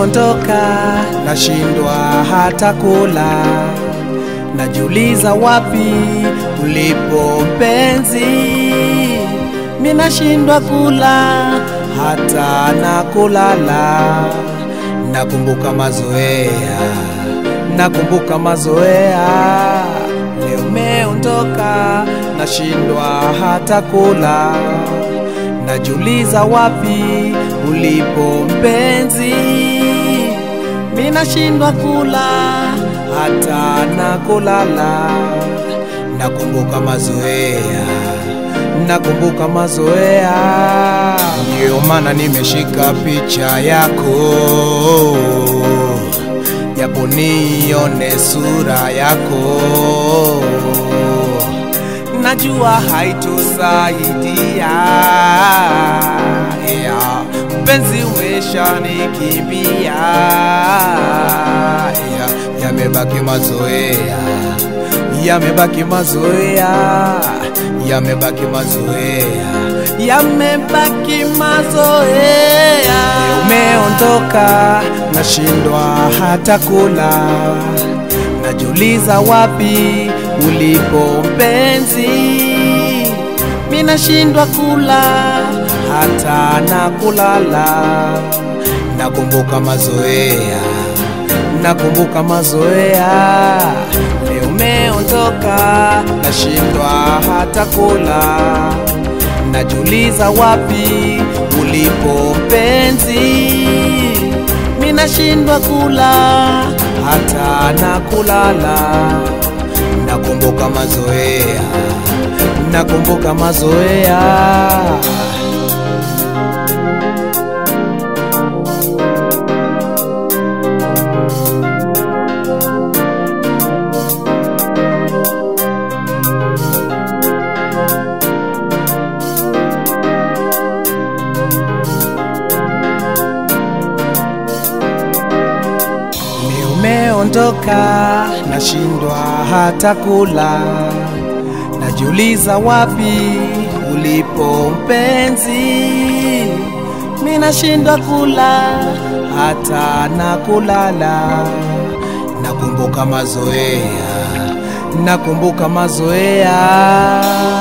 umeondoka, nashindwa hata kula, najiuliza wapi ulipo mpenzi, minashindwa kula hata na kulala, nakumbuka mazoea, nakumbuka mazoea, leo umeondoka, nashindwa hata kula najiuliza wapi ulipo mpenzi, minashindwa kula hata na kulala, nakumbuka mazoea, nakumbuka mazoea, ndiyo maana nimeshika picha yako, japo nione sura yako najua haitusaidia yeah. Mpenzi umeshanikimbia yeah. Yamebaki mazoea, yamebaki mazoea, yamebaki mazoea, yamebaki mazoea. Umeondoka, nashindwa hata kula, najiuliza wapi ulipo mpenzi, minashindwa kula hata na kulala, nakumbuka mazoea, nakumbuka mazoea, leo umeondoka, nashindwa hata kula, najiuliza wapi ulipo mpenzi, minashindwa kula hata na kulala nakumbuka mazoea, nakumbuka mazoea. Umeondoka, nashindwa hata kula, najiuliza wapi ulipo mpenzi, minashindwa kula hata na kulala, nakumbuka mazoea, nakumbuka mazoea.